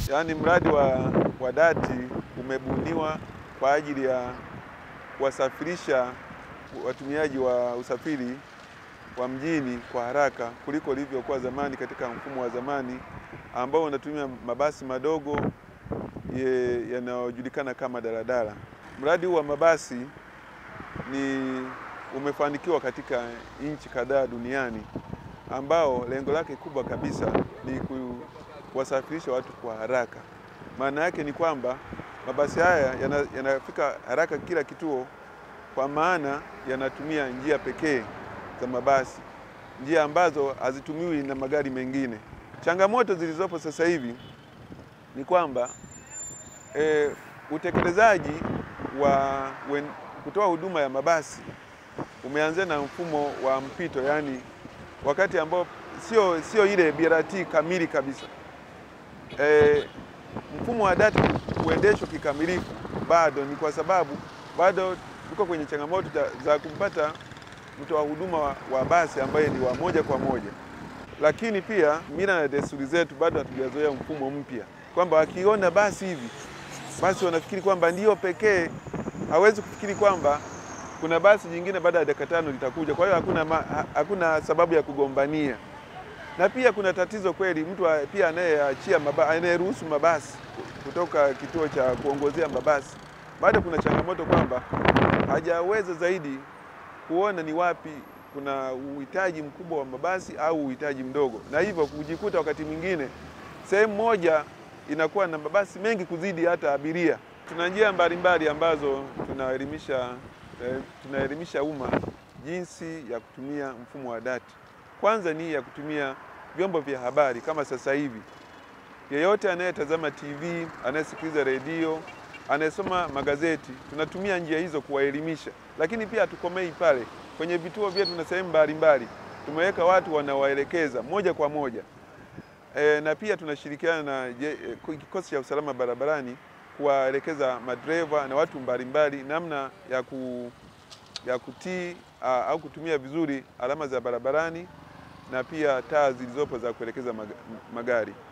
yaani mradi wa, wa dati umebuniwa kwa ajili ya kuwasafirisha watumiaji wa usafiri wa mjini kwa haraka kuliko ilivyokuwa zamani katika mfumo wa zamani ambao unatumia mabasi madogo yanayojulikana kama daladala. Mradi huu wa mabasi ni umefanikiwa katika nchi kadhaa duniani ambao lengo lake kubwa kabisa ni kuwasafirisha watu kwa haraka. Maana yake ni kwamba mabasi haya yanafika yana haraka kila kituo, kwa maana yanatumia njia pekee za mabasi, njia ambazo hazitumiwi na magari mengine. Changamoto zilizopo sasa hivi ni kwamba e, utekelezaji wa wen, kutoa huduma ya mabasi umeanzia na mfumo wa mpito, yaani wakati ambao sio sio ile BRT kamili kabisa. E, mfumo wa data kuendeshwa kikamilifu bado ni kwa sababu bado tuko kwenye changamoto za kumpata mtoa huduma wa, wa basi ambaye ni wa moja kwa moja, lakini pia mila na desturi zetu bado hatujazoea mfumo mpya, kwamba wakiona basi hivi basi wanafikiri kwamba ndiyo pekee, hawezi kufikiri kwamba kuna basi jingine baada ya dakika tano litakuja. Kwa hiyo hakuna, ma, hakuna sababu ya kugombania, na pia kuna tatizo kweli, mtu pia anayeachia anayeruhusu mabasi kutoka kituo cha kuongozea mabasi, bado kuna changamoto kwamba hajaweza zaidi kuona ni wapi kuna uhitaji mkubwa wa mabasi au uhitaji mdogo, na hivyo kujikuta wakati mwingine sehemu moja inakuwa na mabasi mengi kuzidi hata abiria. Tuna njia mbalimbali ambazo tunaelimisha eh, tunaelimisha umma jinsi ya kutumia mfumo wa dati. Kwanza ni ya kutumia vyombo vya habari kama sasa hivi, yeyote anayetazama TV, anayesikiliza redio, anayesoma magazeti, tunatumia njia hizo kuwaelimisha, lakini pia hatukomei pale. Kwenye vituo vyetu na sehemu mbalimbali tumeweka watu wanawaelekeza moja kwa moja. E, na pia tunashirikiana na kikosi cha usalama barabarani kuwaelekeza madereva na watu mbalimbali namna ya, ku, ya kutii a, au kutumia vizuri alama za barabarani na pia taa zilizopo za kuelekeza magari.